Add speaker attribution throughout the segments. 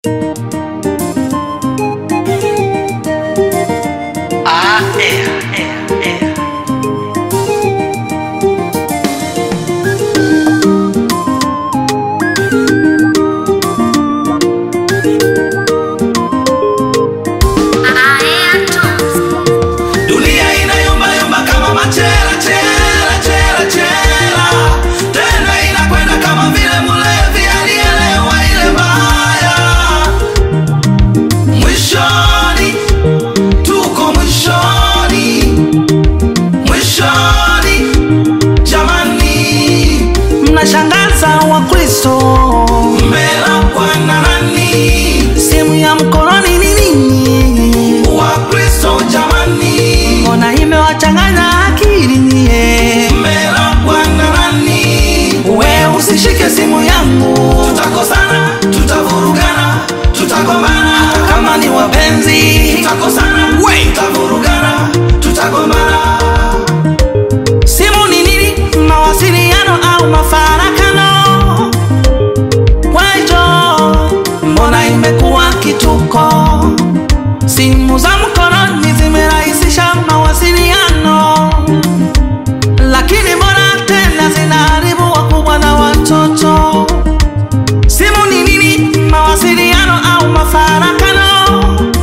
Speaker 1: kituko. Simu za mkononi zimerahisisha mawasiliano, lakini mbona tena zinaharibu wakubwa na watoto? Simu ni nini? Mawasiliano au mafarakano?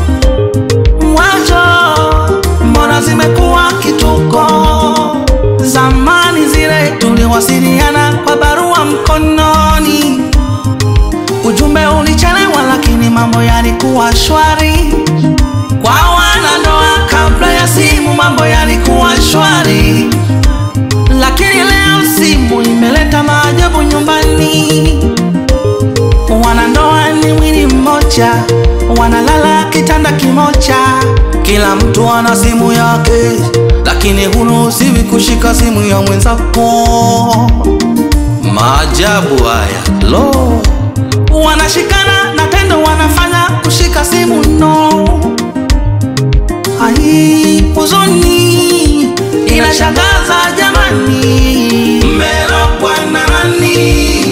Speaker 1: Wacho, mbona zimekuwa kituko? Zamani zile tuliwasiliana kwa barua mkononi, ujumbe ulichelewa, lakini mambo yalikuwa shwari. Kwa wanandoa kabla ya simu, mambo yalikuwa shwari, lakini leo simu imeleta maajabu nyumbani. Wanandoa ni mwili mmoja, wanalala kitanda kimoja, kila mtu ana simu yake, lakini huruhusiwi kushika simu ya mwenzako. Maajabu haya lo, wanashikana na tendo wanafanya kushika simu no. Ai, huzuni inashangaza jamani, mmelogwa na nani?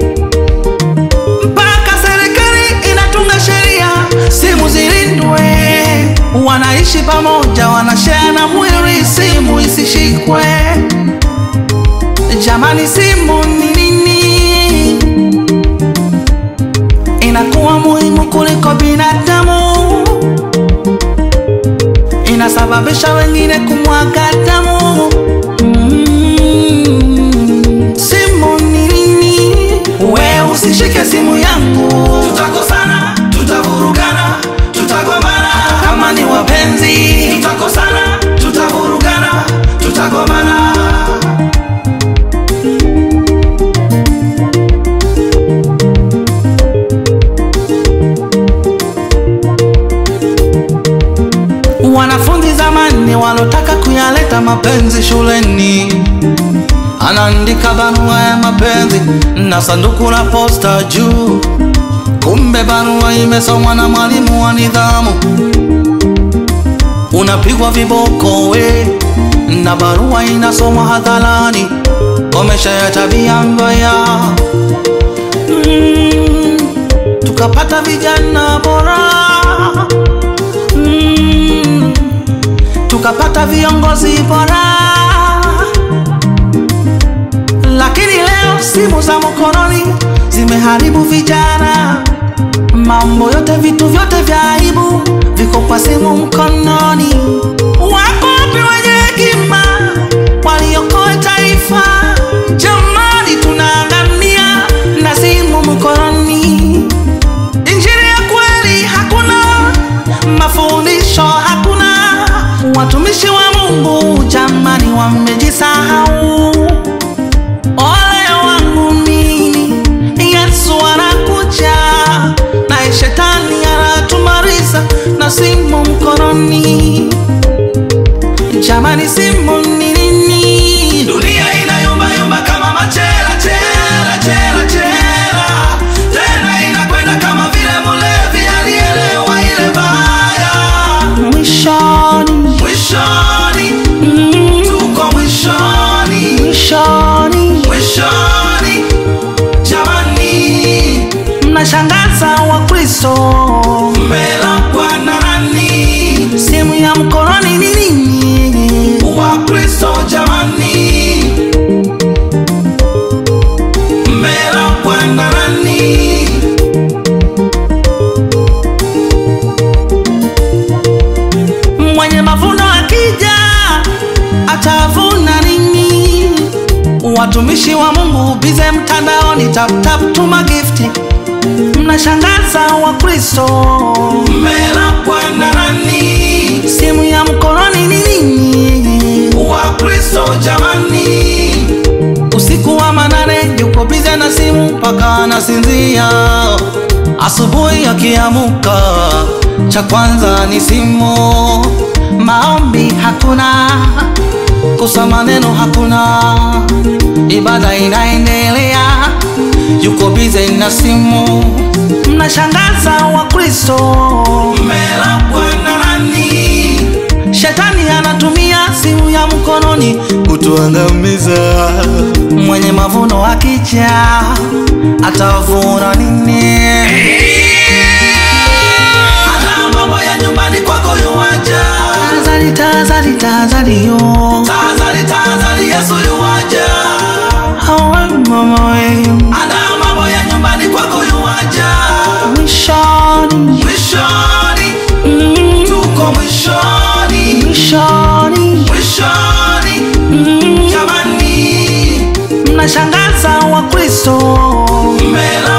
Speaker 1: mpaka serikali inatunga sheria simu zilindwe. Wanaishi pamoja, wanashare na mwili, simu isishikwe. Jamani, simu ni nini? Inakuwa muhimu kuliko binadamu, inasababisha wengine kumwaga damu. Mm, simu ni nini? We usishike simu yangu, tutakosana, tutavurugana, tutagombana. Kama ni wapenzi, tutakosana, tutavurugana, tutagombana. Wanafunzi zamani walotaka kuyaleta mapenzi shuleni, anaandika barua ya mapenzi na sanduku la posta juu, kumbe barua imesomwa na mwalimu wa nidhamu. Unapigwa viboko we, na barua inasomwa hadharani. Komesha ya tabia mbaya. Mm, tukapata vijana bora mm, tukapata viongozi bora, lakini leo simu za mkononi zimeharibu vijana. Mambo yote, vitu vyote vya aibu viko kwa simu mkononi. Wako wapi wenye hekima waliokoa taifa? Jamani, tunaangamia na simu mkononi. Injili ya kweli hakuna, mafundisho hakuna. Watumishi wa Mungu jamani, wamejisahau. Ole wangu mimi, Yesu anakuja na shetani anatumaliza na simu mkononi. Jamani, simu ni nini? Dunia inayumbayumba kama machela chela chela chela, tena inakwenda kama vile mulevi alielewa ile baya. Mwishoni, mwishoni, mm, tuko mwishoni, mwishoni, mwishoni. Jamani, mnashangaza wakri Kristo.
Speaker 2: Mmelakwa na nani?
Speaker 1: Simu ya mkononi ni nini?
Speaker 2: Wakristo jamani, mmelakwa na nani?
Speaker 1: Mwenye mavuno akija atavuna nini? Watumishi wa Mungu bize mtandaoni, tap tap tuma gifti, mnashangaza Wakristo.
Speaker 2: Mmelakwa na nani?
Speaker 1: Simu ya mkononi ni nini?
Speaker 2: Wakristo jamani,
Speaker 1: Usiku wa manane yuko bize na simu mpaka anasinzia. Asubuhi akiamuka, cha kwanza ni simu. Maombi hakuna, kusoma neno hakuna, ibada inaendelea, yuko bize na simu. Mnashangaza Wakristo,
Speaker 2: mmelakwa na nani?
Speaker 1: shetani anatumia simu ya mkononi kutuangamiza. Mwenye mavuno akija atavuna nini?
Speaker 2: Ana mambo ya nyumbani kwako yuwaja,
Speaker 1: Tazari, tazari, tazari yo
Speaker 2: tahadhari, tahadhari, Yesu yuwaja.
Speaker 1: Awe mama we
Speaker 2: Ana mambo ya nyumbani kwako yuwaja,
Speaker 1: mwishoni,
Speaker 2: mwishoni,
Speaker 1: mm,
Speaker 2: tuko mwishoni,
Speaker 1: mwishoni,
Speaker 2: mwishoni,
Speaker 1: mm.
Speaker 2: jamani,
Speaker 1: Mnashangaza Wakristo,
Speaker 2: mmelakwa